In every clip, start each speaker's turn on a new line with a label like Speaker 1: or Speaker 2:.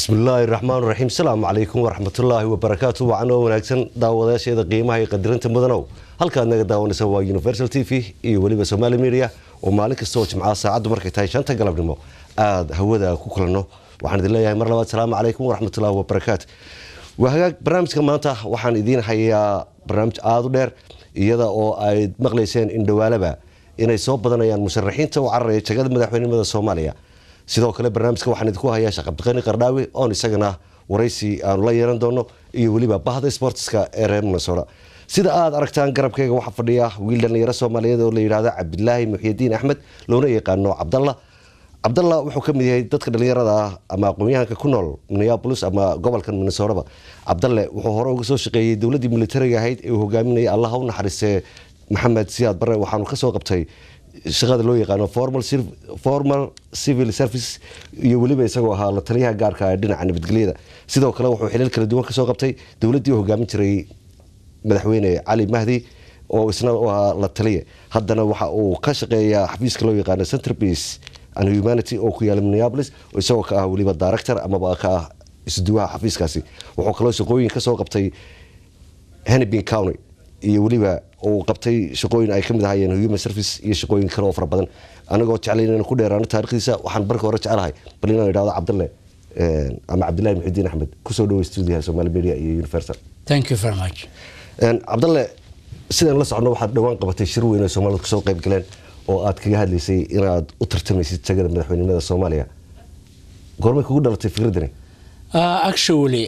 Speaker 1: bismillaahi raxmaan raxiim salaamu calaykum waraxmatullaahi wabarakaatu wacan oo wanaagsan daawadayaasheeda qiimaha iyo qadirinta mudanow halkaad naga daawanaysa waa universal t v iyo weliba somaali media oo maalin kasta oo jimcaha saacaddu markay tahay shanta galabnimo aada hawada ku kulanno waxaan idin leeyahay mar labaad salaamu calaykum waraxmatullaahi wabarakaatu waa hagaag barnaamijka maanta waxaan idiin hayaa barnaamij aada u dheer iyada oo ay maqlayseen indhawaalaba inay soo badanayaan musharaxiinta u cararaya jagada madaxweynenimada soomaaliya sidoo kale barnaamijka waxaan idinku hayaa shaqabdiqani qardhaawi oon isagana waraysi aanu la yeelan doono iyo weliba bahda sportska ee reer minnesota sida aad aragtaan garabkeyga waxaa fadhiya wiil dhallinyaro soomaaliyeed oo la yidhaahdo cabdilaahi muxyidiin axmed loona yaqaano cabdalla cabdalla wuxuu ka mid yahay dadka dhallinyarada ah ama aqoon-yahanka ku nool minneabolis ama gobolkan minnesotaba cabdalle wuxuu hore uga soo shaqeeyey dowladdii militariga ahayd ee uu hogaaminayay allaha u naxariistee maxamed siyaad barre waxaanu kasoo qabtay shaqada loo yaqaano formal civil service iyo weliba isagoo ahaa la taliyaha gaarka ee dhinaca nabadgelyada sidoo kale wuxuu xilal kala duwan kasoo qabtay dowladdii hogaamin jiray madaxweyne cali mahdi oo isna u ahaa la taliye haddana waxa uu ka shaqeeyaa xafiiska loo yaqaano centerpiece and humanity oo ku yaala minneapolis oo isagoo ka ah weliba director amaba ka ah isduwaha xafiiskaasi wuxuu kaloo shaqooyin kasoo qabtay hennepin county iyo weliba uu qabtay shaqooyin ay kamid ahaayeen human service iyo shaqooyin kale oo fara badan anagoo jeclay inaan ku dheeraano taarikhdiisa waxaan barka hore jeclahay bal inaan idhahdo cabdalle ama cabdillahi muxidiin axmed kusoo dhawo stuudiyaha somaali media iyo universal
Speaker 2: thank you very much
Speaker 1: cabdalle sidaan la socno waxaad dhowaan qabatay shir weyn oo soomaalida kusoo qayb galeen oo aad kaga hadlaysay inaad u tartamaysid jagada madaxweynenimada soomaaliya goormay kugu dhalatay fikradani
Speaker 2: actually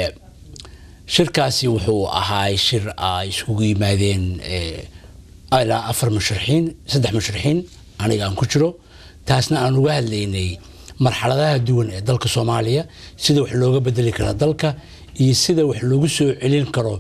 Speaker 2: shirkaasi wuxuu ahaa shir ay iskugu yimaadeen ilaa afar musharaxiin saddex musharaxiin aniga aan ku jiro taasna aan uga hadlaynay marxaladaha duwan ee dalka soomaaliya sida wax looga bedeli kara dalka iyo sida wax loogu soo celin karo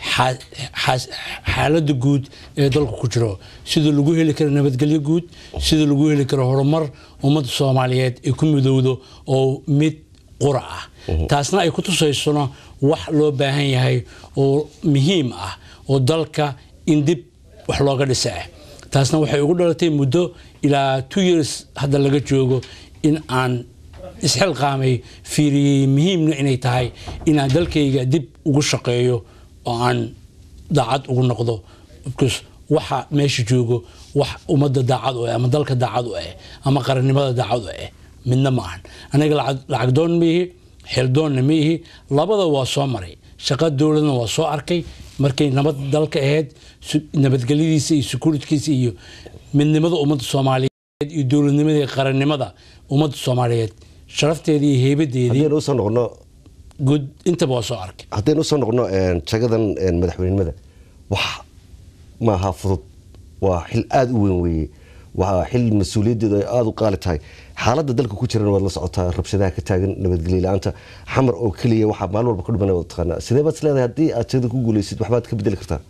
Speaker 2: xaaladda guud ee dalku ku jiro sida lagu heli karo nabadgelyo guud sida lagu heli karo horumar ummadda soomaaliyeed ay ku midowdo oo mid qura ah taasna ay ku tusaysona wax loo baahan yahay oo muhiim ah oo dalka in dib wax looga dhisa ah taasna waxay ugu dhalatay muddo ilaa two years hadda laga joogo in aan isxilqaamay fiiriyey muhiimna inay tahay inaan dalkayga dib ugu shaqeeyo oo aan daacad ugu noqdo bcause waxa meesha joogo wax ummadda daacad u ah ama dalka daacad u ah ama qarannimada daacad u ah midna ma ahan aniga lacag doon ma ihi xildoonna ma ihi labada waa soo maray shaqa dowladna waa soo arkay markay nabad dalka ahayd nabadgelyadiisa iyo sukuuridkiisa iyo midnimada ummadda soomaaliyeed iyo dowladnimada iyo qarannimada ummadda soomaaliyeed sharafteeda iyo heybadeedii
Speaker 1: haddaynu usoo noqono
Speaker 2: guud intaba waa soo arkay
Speaker 1: haddaynu usoo noqono jagadan madaxweynenimada wax maaha fudud waa xil aada u weyn weeye waa xil mas-uuliyaddeedu ay aada u qaali tahay xaaladda dalka ku jirana waad la socotaa rabshadaha ka taagan nabadgelyo la-aanta xamar oo keliya waxaa maalin walba ka dhumana taqaanaa sidee baad is leedahay haddii aad jagada ku guuleysid waxbaad ka bedeli kartaa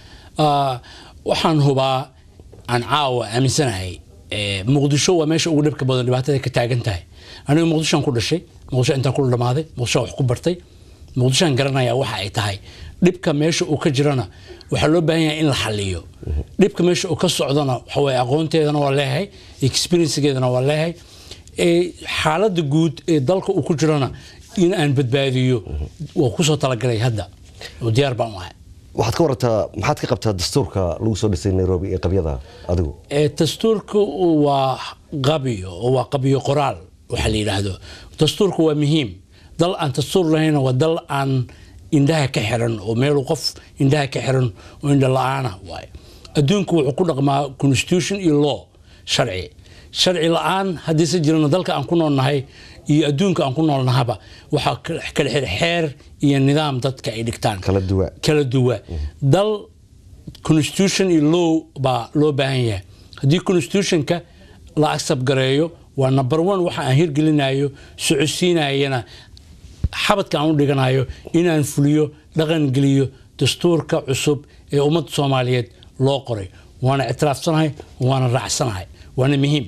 Speaker 2: waxaan hubaa aan caawa aaminsanahay muqdisho waa meesha ugu dhibka badan dhibaatada ka taagan tahay aniga muqdishoan ku dhashay muqdisho intaan ku dhamaaday muqdishoan wax ku bartay muqdishoan garanaya waxa ay tahay dhibka meesha uu ka jirana waxaa loo baahan yahay in la xaliyo dhibka meesha uu ka socdona waxaweye aqoonteedana waa leeyahay experiencegeedana waa leeyahay xaaladda guud ee dalka uu ku jirana in aan badbaadiyo waa kusoo talagalay hadda oo diyaar baan u ahay
Speaker 1: waxaad ka warantaa maxaad ka qabtaa dastuurka lagu soo dhisay nairobi ee qabyada adigu
Speaker 2: dastuurka waa qabyo oo waa qabyo qoraal waxaa la yidhaahdo dastuurka waa muhiim dal aan dastuur lahayna waa dal aan indhaha ka xiran oo meelu qof indhaha ka xiran oo indha la-aana waay adduunku wuxuu ku dhaqmaa constitution iyo law sharci sharci la-aan haddiise jirana dalka aan ku noolnahay iyo adduunka aan ku noolnahaba waxaa kala xir xeer iyo nidaam dadka ay dhigtaan
Speaker 1: kala duwa
Speaker 2: kala duwa dal constitution iyo law baa loo baahan yahay haddii constitutionka la accept gareeyo waa number one waxa aan hirgelinayo socodsiinayana xabadka aan u dhiganayo inaan fuliyo dhaqan geliyo dastuurka cusub ee ummadda soomaaliyeed loo qoray waana ictiraafsanahay waana raacsanahay waana muhiim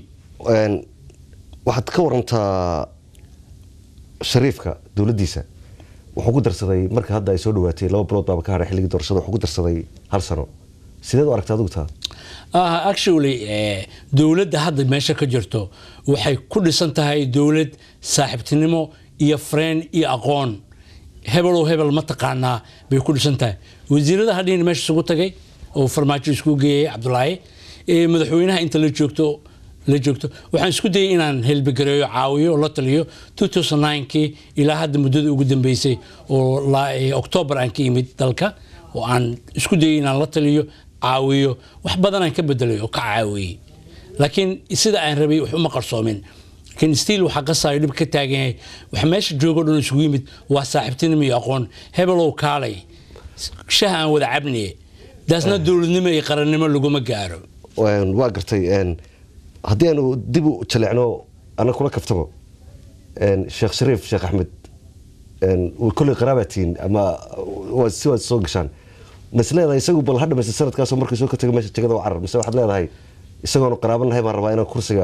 Speaker 1: waxaad ka warantaa shariifka dowladdiisa wuxuu ku darsaday marka hadda ay soo dhawaatay laba bilood baaba ka hadhay xilligii doorashada wuxuu ku darsaday hal sano sideed u aragta adigu taa
Speaker 2: actually dowladda hadda meesha ka jirto waxay ku dhisan tahay dowlad saaxiibtinimo iyo freen iyo aqoon hebelow hebel ma taqaanaa bay ku dhisan tahay wasiirada hadhiina meesha isugu tagay oo farmaajo isku geeyay cabdulaahi ee madaxweynaha inta la joogto la joogto waxaan isku dayay inaan helbigareeyo caawiyo oo la taliyo 2009kii ilaa hadda muddada ugu dambeysay oo octoobar aan ka imid dalka oo aan isku dayay inaan la taliyo caawiyo wax badan aan ka bedelay oo ka caawiyey laakiin sida aan rabay wax uma qarsoomin laakiin stiil waxaa qasaayo dhib ka taagan yahay wax meesha joogo dhan isugu yimid waa saaxiibtinimo iyo aqoon hebelow kaalay shaha aan wada cabniye daasna dowladnimo iyo qarannimo laguma gaaro
Speaker 1: waa gartay haddii aanu dib u jaleecno ana kula kaftamo sheekh shariif sheekh axmed kolley qaraabatiin ama si waad soo gashaan mas leedahay isagu bal ha dhamaysta sanadkaasoo markii soo ka tago meesha jegada u carar mise waxaad leedahay isagoonu qaraaban nahay baan rabaa inaan kursiga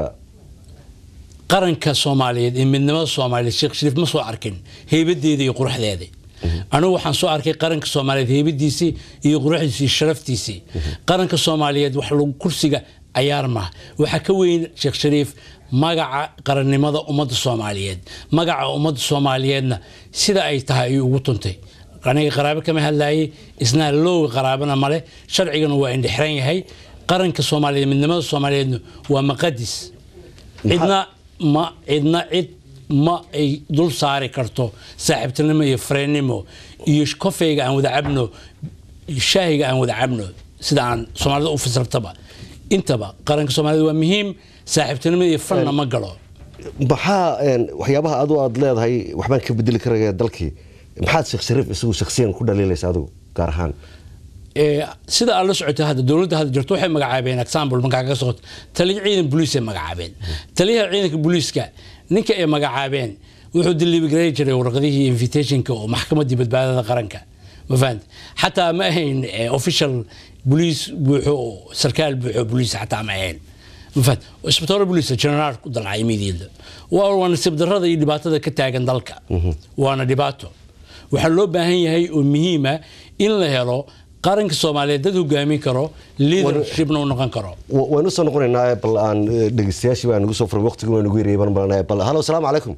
Speaker 2: qaranka soomaaliyeed iyo midnimada soomaaliyeed sheekh shariif ma soo arkin heybadeeda iyo quruxdeeda anigu waxaan soo arkay qaranka soomaaliyeed heybadiisii iyo quruxdiisii iyo sharaftiisii qaranka soomaaliyeed wax lagu kursiga cayaar maaha waxaa ka weyn sheekh shariif magaca qarannimada ummadda soomaaliyeed magaca ummadda soomaaliyeedna sida ay tahay ayuu ugu tuntay aniga qaraabo kama hadlaayay isna lowga qaraabana male sharcigana waa indhexran yahay qaranka soomaaliyeed midnimada soomaaliyeedna waa maqadis cidna ma cidna cid ma ay dul saari karto saaxiibtinimo iyo freennimo iyo kofeyga aan wada cabno shaahiga aan wada cabno sida aan soomaalida u fasirtaba intaba qaranka soomaaliyed waa muhiim saaxiibtinimo iyo fanna ma galo
Speaker 1: maxaa waxyaabaha adu aad leedahay waxbaan ka bedeli karaya dalkii maxaad sheekh shariif isagu shakhsiyan ku dhaliilaysa adigu gaar ahaan
Speaker 2: sida aad la socotay hadda dowladda hadda jirto waxay magacaabeen example markaa kaga socota taliya ciidan booliisay magacaabeen taliyaha ciidanka booliiska ninka ay magacaabeen wuxuu delivery jiray warqadihii invitationka oo maxkamaddii badbaadada qaranka ma fahanta xataa ma ahayn official boliis buuxo oo sarkaal buuxo boliis xataa ma ahayn ma fahanta isbitaalo boliis generaal ku dalcay midiida waa waa nasiib darrada iyo dhibaatada ka taagan dalka waana dhibaato waxaa loo baahan yahay oo muhiima in la helo qaranka soomaaliyeed dad hogaamin karo leadershipna u noqon karo
Speaker 1: waynu soo noqonaynaa bal aan dhegeystayaashii baa nagu soo furay waqtigu waa nagu yarayay baan malanaya bal halo asalaamu calaykum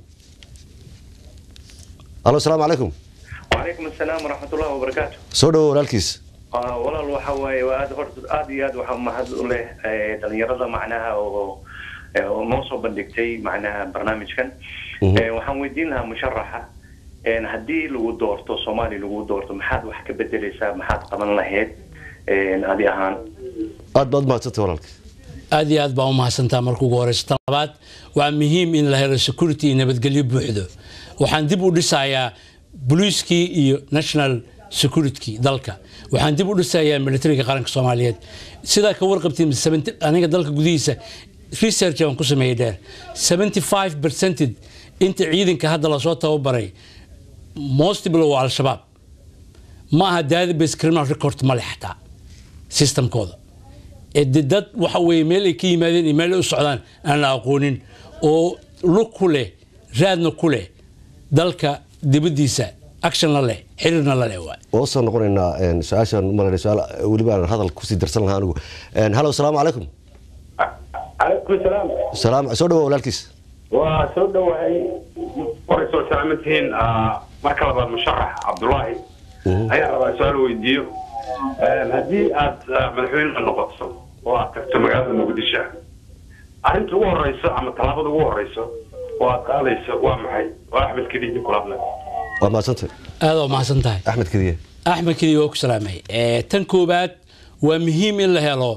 Speaker 1: halo asalaamu calaykum
Speaker 3: وعليكم السلام ورحمة الله وبركاته
Speaker 1: soo dhawo walaalkiis
Speaker 3: walaal waxa waaye waa aad horta aad iyo aad waxaa mahad u leh dhalinyarada macnaha oo oo noo soo bandhigtay macnaha barnaamijkan waxaan weydiin lahaa musharaxa haddii lagu doorto soomaaliya lagu doorto maxaad wax ka bedeleysaa maxaad qaban lahayd adi ahaan
Speaker 1: aad baad mahadsantay walaalkiis
Speaker 2: aad iyo aad baa u mahadsantaa marka ugu horeysa tan labaad waa muhiim in la helo security iyo nabadgelyo buuxdo waxaan dib u dhisayaa boliiskii iyo national security dalka waxaan dib u dhisayaa militariga qaranka soomaaliyeed sidaa ka warqabtiin aniga dalka gudihiisa research aan ku sameeyey dheer 75 percented inta ciidanka hadda lasoo tababaray mostly waa al-shabaab ma aha database criminal record male xataa systemkooda de dad waxa weeye meel ay ka yimaadeen iyo meel ay u socdaan aan la aqoonin oo lug ku leh raadna ku leh dalka dibaddiisa actionna leh xiriirna la leh waay
Speaker 1: waa usoo noqonaynaa su-aashaan malayna su-aal weliba aan hadal kusii darsan lahaa anigu halo asalaamu calaykum
Speaker 4: calaykum salaam
Speaker 1: salaam soo dhawo walaalkiis
Speaker 4: waa soo dhowahay waray soo salaaman tihiin marka labaad musharax cabdulaahi ayaan rabaa su-aal weydiiyo haddii aad madaxweyne noqoto oo aad tagto magaalada muqdisho arrinta ugu horeyso ama tallaabada ugu horeyso oo aad qaadayso waa maxay waa axmed kediidi kulabna
Speaker 1: waa mahadsantay
Speaker 2: aad waa mahadsan tahay
Speaker 1: axmed kediye
Speaker 2: axmed kedi waa ku salaamay tan koowaad waa muhiim in la helo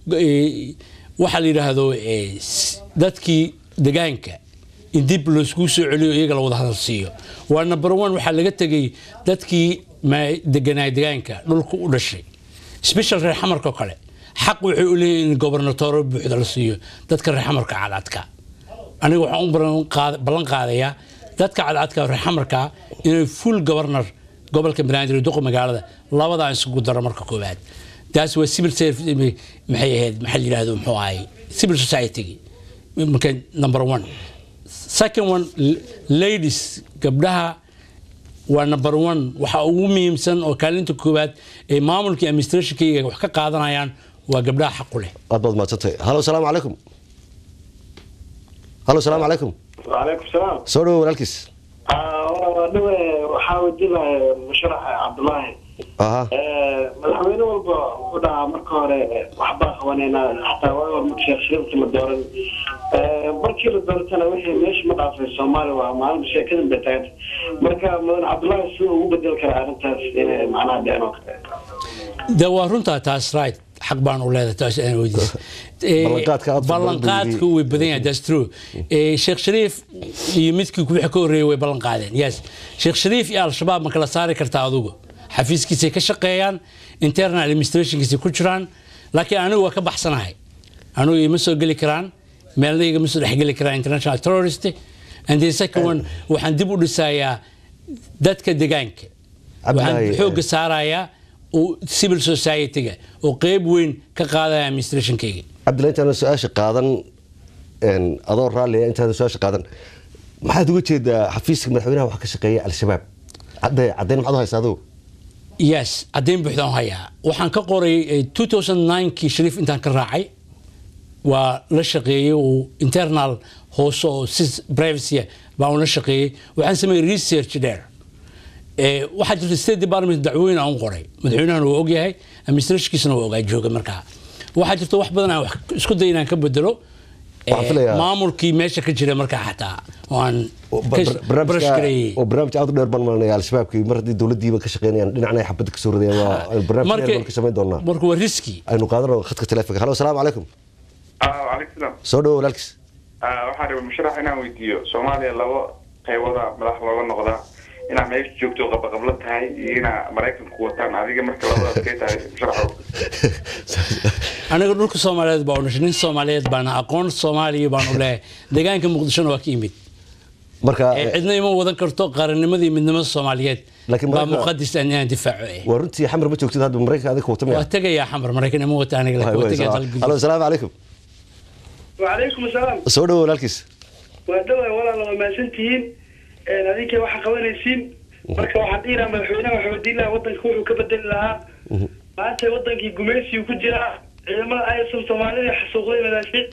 Speaker 2: waxaa la yidhaahdo dadkii degaanka in dib laiskugu soo celiyo iyaga la wada hadal siiyo waa number one waxaa laga tegey dadkii deganaa degaanka dhulka u dhashay special reer xamarka oo kale xaq waxay u leeyihin in gobernatoro buuxda la siiyo dadka reer xamarka cadcadka aniga waxaan u ballan qaadayaa dadka cadcadka reer xamarka inay full governor gobolka banaadir duqa magaalada labadaa isugu daro marka koowaad taas waa civil service maxay ahayd maxaa la yidhaahdo muxuu ahay civil society marka number one second one ladies gabdhaha waa number one waxa ugu muhiimsan oo kaalinta koowaad ee maamulkii administrationkayga wax ka qaadanayaan waa gabdhaha xaqu leh
Speaker 1: aad baad mahadsantay halo asalaamu calaykum halo asalaamu calaykum
Speaker 4: وعليكم السلام
Speaker 1: soo dhawo walaalkiis
Speaker 5: dhawe waxaa wajibaya musharaxa cabdulaahi
Speaker 1: aha
Speaker 5: madaxweyne walba wuxuu dhahaa marka hore waxbaa qabaneynaa xataa waa hor marka sheekh shariifka ma dooran markii la doortana wixii meesha ma dhaafay soomaaliya waa maalinta sheekadan bay taaganta marka mudan cabdulaahi siduu ugu bedeli karaa arrintaas inay macnaha dhicin oo kale
Speaker 2: de waa runtaa taas right xaq baan u leedahay taas aan weydiis
Speaker 1: Ballanqaadka aad
Speaker 2: ballanqaadku way badan yahay that's true Eh, sheekh shariif iyo midkii wixii ka horreeyay way ballan qaadeen yes sheekh shariif iyo al-shabaab ma kala saari kartaa adugu xafiiskiisay ka shaqeeyaan internal administrationkiisay ku jiraan laakiin anigu waa ka baxsanahay anigu ima soo geli karaan meelna igama soo dhexgeli karaan international terrorist and the second one waxaan dib u dhisayaa dadka degaanka waxaan
Speaker 1: Cabdilaahi,
Speaker 2: xoogga saarayaa oo civil society-ga oo qeyb weyn ka qaadaya administrationkayga
Speaker 1: cabdilla intaana su-aasha qaadan een, adoo raalliya intaana su-aasha qaadan maxaad uga jeedaa xafiiska madaxweynaha waxa ka shaqeeya al-shabaab cadde caddayn maxaad u haysaa adigu
Speaker 2: yes caddayn buuxdaan u hayaa waxaan ka qoray eh, 2009kii shariif intaan ka raacay waa la shaqeeyey uu internal hoose oo si privacy baan ula shaqeeyey waxaan sameeyey research dheer Eh, waxaa jirta state department dacwooyin aan u qoray madaxweynahana waa ogyahay administrationkiisana waa ogaa jooga markaa waxaa jirta wax badan aan wax isku day inaan ka bedelo eh,
Speaker 1: Waxaan filayaa-
Speaker 2: maamulkii meesha ka jira markaa xataa oo aan
Speaker 1: oo
Speaker 2: ka
Speaker 1: bar- barnaamijka-
Speaker 2: brush gareeyey
Speaker 1: oo barnaamij aad u dheer baan malinaya al-shabaabkii mar haddii dowladdiiba ka shaqeynayaan dhinacna ay xabadda ka soo ridayaan waa aynu barnaamij dheer baan ka samayn doonaa
Speaker 2: marka waa riski
Speaker 1: aynu qaadano khadka telefonka halo asalaamu calaykum
Speaker 6: calaykum salaam
Speaker 1: soo dhawo walaalkiis
Speaker 6: waxaan rabay musharax inaan weydiiyo soomaaliya labo qaybooda madax looga noqdaa inaa meesha joogto qabaqablo tahay iyo inaa maraykanku wataan adiga marka labadaas kay tahay musharaxow
Speaker 2: aniga dhulka soomaaliyeed baa u dhashay nin soomaaliyeed baana aqoon soomaaliya baan u leeyahay deegaanka muqdishona waa ka yimid
Speaker 1: marka
Speaker 2: Eh, cidna ima wadan karto qarannimadii midnimada soomaaliyeed
Speaker 1: Laakiin
Speaker 2: baa
Speaker 1: marka-
Speaker 2: muqadis aan inaan difaaco eh.
Speaker 1: waa runtii xamar ma joogtid hadda maraykanka adiga wata
Speaker 2: waa
Speaker 1: miya
Speaker 2: tegayaa xamar maraykan ima wata aniga laakiin waa tegayaa dalka
Speaker 1: halo
Speaker 2: gudihiisa.
Speaker 1: asalaamu calaykum
Speaker 5: wacalaykum asalaam
Speaker 1: soo dhawo walaalkiis
Speaker 5: waa dhawaa walaal waa mahadsantihiin adinka waxaa qabanaysiin marka waxaan dhihi lahaa madaxweynaha waxaa wadiin lahaa wadanka wuxuu ka bedeli lahaa maanta wadankii gumaysigu ku jiraa ciidamada aysan soomaalida xasuuqday madaafiic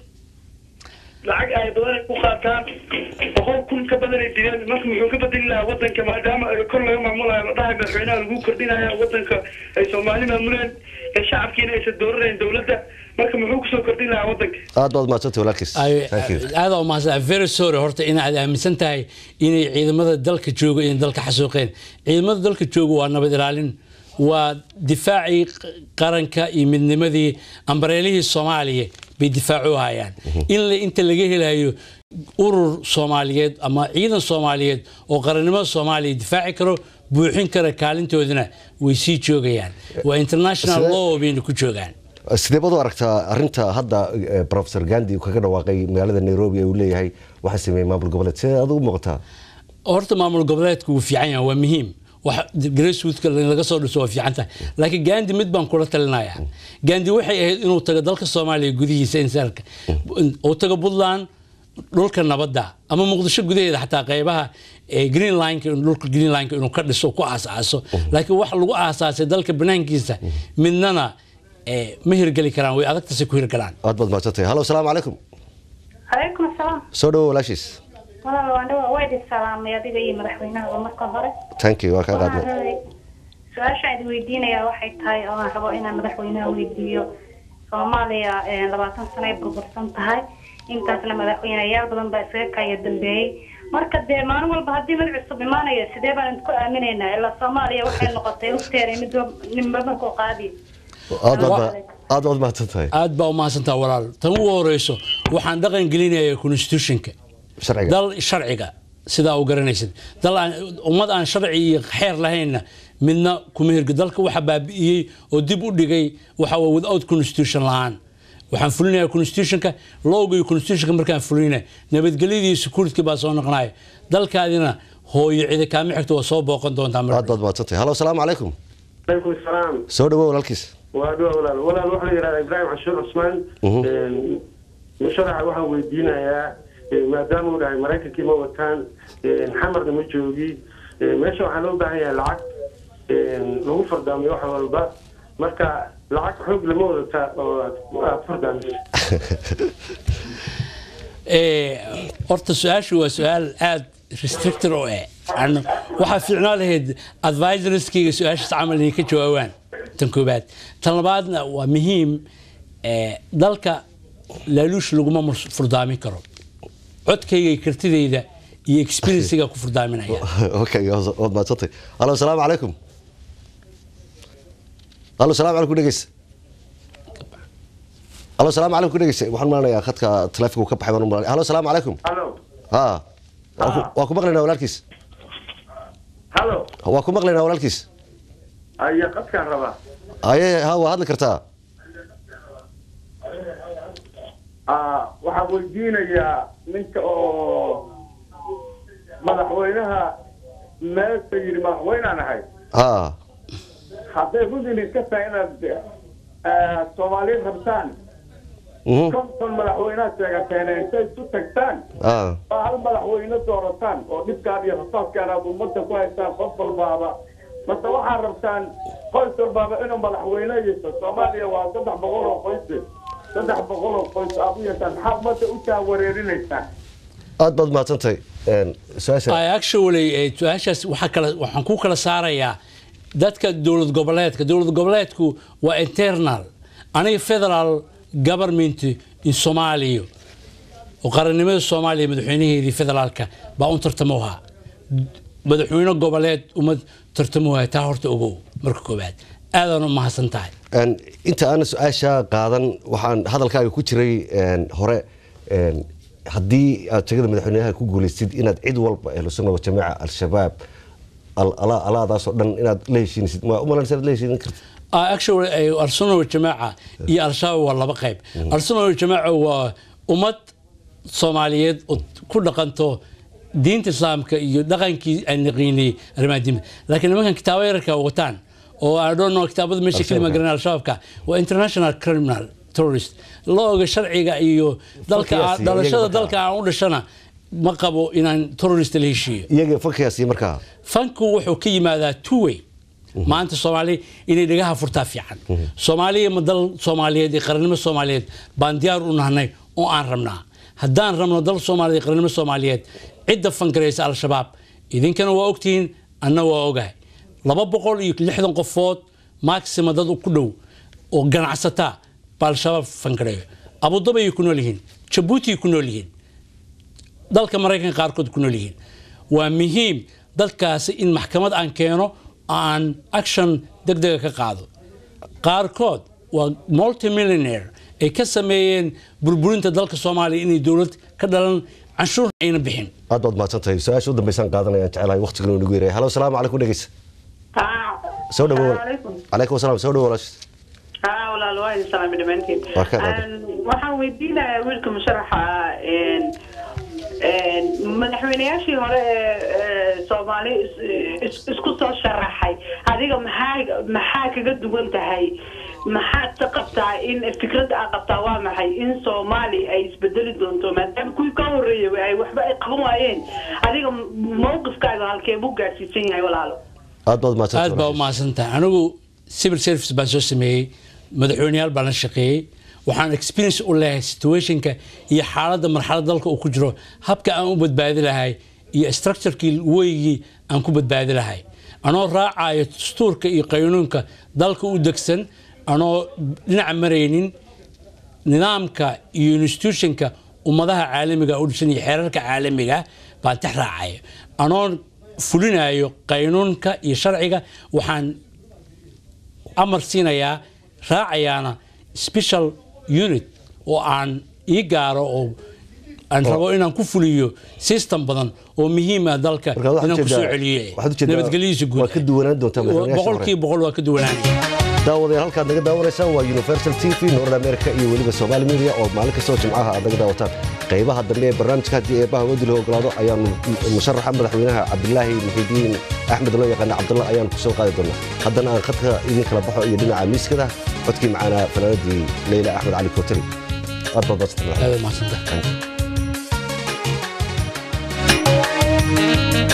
Speaker 5: lacag ay badan ay ku qaataan boqol kun ka badan ay dileen marka muxuu ka bedeli lahaa wadanka maadaama ay kor laga maamulayo la dhahay madaxweynaha lagu kordhinaya wadanka ay soomaali maamuleen ee shacabkiina aysan dooranayn dowladda marka muxuu kusoo kordhin lahaa wadanka
Speaker 1: aad baad mahadsantay walaalkiis
Speaker 2: Ay-
Speaker 1: Thank you.
Speaker 2: aad u mahadsan very sorry horta inaad aaminsan tahay inay ciidamada dalka jooga inay dalka xasuuqeen ciidamada dalka jooga waa nabad ilaalin waa difaacii q- qaranka iyo midnimadii ambareelihii soomaaliya bay difaac u hayaan in la- inta laga helayo urur soomaaliyeed ama ciidan soomaaliyeed oo qarannimada soomaaliya difaaci karo buuxin kara kaalintoodana way sii joogayaan waa international
Speaker 1: Sidee-
Speaker 2: law bayna ku joogaan
Speaker 1: sidee baad u aragtaa arinta hadda eh, professor gandi uu kaga dhawaaqay magaalada nairobi ee uu leeyahay waxaa sameeyey maamul goboleed sidee adigu muuqataa
Speaker 2: horta maamul goboleedku wuu fiican yahay waa muhiim wax grassrootka laga soo dhiso waa fiican tahay laakiin gandi mid baan kula talinaya gandi waxay ahayd inuu tago dalka soomaaliya gudihiisa insaalka uu tago puntland dhulka nabadda ama muqdisho gudaheeda xataa qeybaha ee green lineka dhulka green lineka inuu ka dhiso ku aasaaso laakiin wax lagu aasaasay dalka banaankiisa midnana eh, ma hirgeli karaan way adagtase ku hirgalaan
Speaker 1: aad baad mahadsantahay halo asalaamu calaykum
Speaker 7: calaykum asalaam
Speaker 1: soo dhawo walaashiis
Speaker 7: walaal waan dhawa waa idin salaamay adiga iyo madaxweynaha marka hore
Speaker 1: thank you waa kaa
Speaker 7: waxaan
Speaker 1: qaadnay
Speaker 7: rabay su-aasha idin weydiinayaa waxay tahay oo aan rabo inaan madaxweynaha weydiiyo soomaaliya eh, labaatan sano ay burbursan tahay intaasna madaxweyneyaal badan baa isaga kaya dambeeyey marka dee maalin walba haddii mid cusub imaanaya sidee baan idinku aaminaynaa ilaa soomaaliya waxay noqotay ugteeray mid ninba markuu qaadi
Speaker 1: aad baad ma- aad baad mahadsantahay
Speaker 2: aad baa u mahadsantaa walaal tan ugu horeyso waxaan dhaqan gelinaya constitutionka
Speaker 1: sharciga
Speaker 2: dal sharciga sidaa u garanaysid dal aan ummad aan sharci iyo xeer lahaynna midna kuma hirga dalka waxa baabi'iyey oo dib u dhigay waxa waa without constitution la-aan waxaan fulinayaa constitutionka lowga iyo constitutionka markaan fulinaya nabadgelyadii security baa soo noqonaya dalkaadina hooyo cidi kaama xigto waa soo booqan doontaa mar
Speaker 1: aad baad mahadsantahay halo asalaamu calaykum
Speaker 5: calaykum salaam
Speaker 1: soo dhawo walaalkiis
Speaker 5: waa dhuwa walaal walaal waxaa la yidhahdaa ibraahim cashuur cusmaan Een, musharaxa waxaan weydiinayaa ee, maadaama uu dhahay maraykankii ma wataan een, xamarna ma joogi ee, meesha waxaa loo baahan yahay lacag een, lagu fardaamiyo wax walba marka lacag xoog lama wadataa oo aad aad fardaamiso
Speaker 2: Eh, horta su-aashu waa su-aal aad restricted oo eh Aan- waxaa fiicnaa lahayd advisorskayga su-aashaas camal inay ka jawaabaan tan koobaad tan labaadna waa muhiim eh, dalka laaluush laguma murs- furdaamin karo codkayga iyo kartidayda iyo experiencega ku furdaaminaya
Speaker 1: okay waad maadsantay halo asalaamu calaykum halo asalaamu calaykum dhegeysa halo asalaamu calaykum dhegeysa waxaan malanayaa khadka taleefonka ka baxay baan u malanaya halo asalaamu calaykum
Speaker 4: halo
Speaker 1: ha waa ku- waa ku maqlaynaa walaalkiis
Speaker 4: halo
Speaker 1: waa ku maqlaynaa walaalkiis
Speaker 4: aya qadkaan rabaa
Speaker 1: aye ha waa hadli kartaa
Speaker 4: Ah, waxaan weydiinayaa ninka oo madaxweynaha meesa yidhi madaxweynaan ahay
Speaker 1: ha
Speaker 4: hadday rudin iska tahay inaad ah, soomaali rabtaan
Speaker 1: mhm,
Speaker 4: konton madaxweynaha sheegateen intay isu tagtaan
Speaker 1: ha
Speaker 4: oo hal madaxweyne doorataan oo dhibkaan iyo rasaaskaan aad ummadda ku haystaan qof walbaaba mase waxaad rabtaan qoys walbaaba inuu madaxweyne yeesho soomaaliya waa saddex boqol oo qoyse saddex boqol oo qoys aad u yeeshaan maxaa ummadda u taawareerinaysaan
Speaker 1: aad baad mahadsantahay Een, su-aasha
Speaker 2: I actually eh, su-aashaas waxaa kala waxaan ku kala saarayaa dadka dowlad goboleedka dowlad goboleedku waa internal aniga federal government in Soomaaliya oo qarannimada Soomaaliya madaxweynaheedii federaalka baa un tartamo ahaa madaxweyne goboleed uma tartamo ahaa taa horta ogow marka koobaad aadaan u mahadsan tahay
Speaker 1: Een, inta aan su-aasha qaadan waxaan hadalkaaga ku jiray een, hore een, haddii aad jegada madaxweynaha ku guuleystid inaad cid walba ahlu sunna wa jamaaca al-shabaab al- ala- alaadaasoo dhan inaad la heshiinaysid ma umalanaysa inaad la heshiin kartid
Speaker 2: Ah, actually eh, al-sunna wal-jamaaca iyo al-shabaab waa laba qayb al-sunna wal-jamaaca waa ummad soomaaliyeed oo ku dhaqanto diinta islaamka iyo dhaqankii aan naqiinay arrimaha diinta laakiin nimankan kitaabo yararka wataan oo I don't know kitaabada meesha kelima
Speaker 1: Al-Shabaab.
Speaker 2: garan al-shabaabka waa international criminal terrorist loo oga sharciga iyo dalka
Speaker 1: Falkiyaasi,
Speaker 2: aan- dhalashada
Speaker 1: iyaga markaa.
Speaker 2: dalka aan u dhashana ma qabo inaan terrorist la heshiiyo
Speaker 1: iyaga falkaasi markaa
Speaker 2: fanku wuxuu ka yimaadaa two way maanta soomaali inay dhagaha furtaa fiican soomaaliya ma dal soomaaliyeed iyo qarannimo soomaaliyeed baan diyaar u nahnay oo aan rabnaa haddaan rabno dal soomaaliyeed iyo qarannimo soomaaliyeed cidda fangaraysa al-shabaab idinkana waa ogtihiin anna waa ogahay laba boqol iyo lixdan qofood maxima dad ku dhow oo ganacsataa baa al-shabaab fangareeyo abudabi ay ku nool yihiin jabuuti ay ku nool yihiin dalka maraykanka qaarkood ku nool yihiin waa muhiim dalkaasi in maxkamad aan keeno aan action degdega ka qaado qaarkood waa multimillionaire ay ka sameeyeen burburinta dalka soomaaliya inay dowlad ka dhalan canshuur ayna bixin
Speaker 1: aad baad mahadsantahay su-aasha u dambeysaan qaadanayaan jecelahay waqtigan uu nagu yaray halo asalaamu calaykum dhegeysa soo dhawo calaykum asalaam soo dhawo walaash
Speaker 8: haa walaal waa idin salaamay dhammaantiin
Speaker 1: Waa ka qaadan.
Speaker 8: Een, waxaan weydiinayaa wiilka musharaxa ah, een, een, madaxweynayaashii hore ee ee soomaali is- is- isku soo sharaxay adiga maxaa maxaa kaga duwan tahay maxaad ka qabtaa in fikradda aad qabtaa waa maxay in soomaali ay isbedeli doonto maadaama kuwii ka horreeyay ay waxba ay qaban waayeen adiga mowqifkaaga halkee buu gaadhsiisan yahay walaalo
Speaker 1: aad baad mahadsantahay
Speaker 2: aad baa u mahadsantahay anigu civil service baan soo sameeyey madaxweyneyaal baan la shaqeeyey waxaan experience u leeyahay situationka iyo xaaladda marxalad dalka uu ku jiro habka aan u badbaadi lahay iyo structurekii weygii aan ku badbaadi lahay anoo raacayo dastuurka iyo qaynuunka dalka u degsan anoo dhinaca maraynin nidaamka iyo institutionka ummadaha caalamiga u dhisan iyo xeerarka caalamiga baan tax raacaya anoo fulinayo qaynuunka iyo sharciga waxaan amar siinayaa raacayaana special unit oo aan ii gaaro oo aan rabo inaan ku fuliyo system badan oo muhiim ah dalka
Speaker 1: Marka waxaad
Speaker 2: inaan kusoo
Speaker 1: ujeedaa-
Speaker 2: celiyo
Speaker 1: waxaad ujeedaa
Speaker 2: nabadgelyadiisa guud
Speaker 1: waa ka duwanaan doontaa madaxweynayaasha hore.
Speaker 2: boqolkiiba boqol waa ka duwanaanaya
Speaker 1: daawadayaal halkaad naga daawanaysaa waa universal t v north america iyo weliba somali media oo maalin kastoo jimcaha aad naga daawataan qaybaha dambe ee barnaamijka haddii eebbaha waddi la ogolaado ayaanu musharaxa madaxweynaha cabdilaahi muxidiin axmed loo yaqaana cabdullah ayaanu ku soo qaadi doonaa haddana aan khadka idin kala baxo iyo dhinaca miiskada codkii macaanaa fanaanadii leyla axmed cali kootari aad baad madsanta
Speaker 2: aad u mahadsantahay
Speaker 1: Thank you.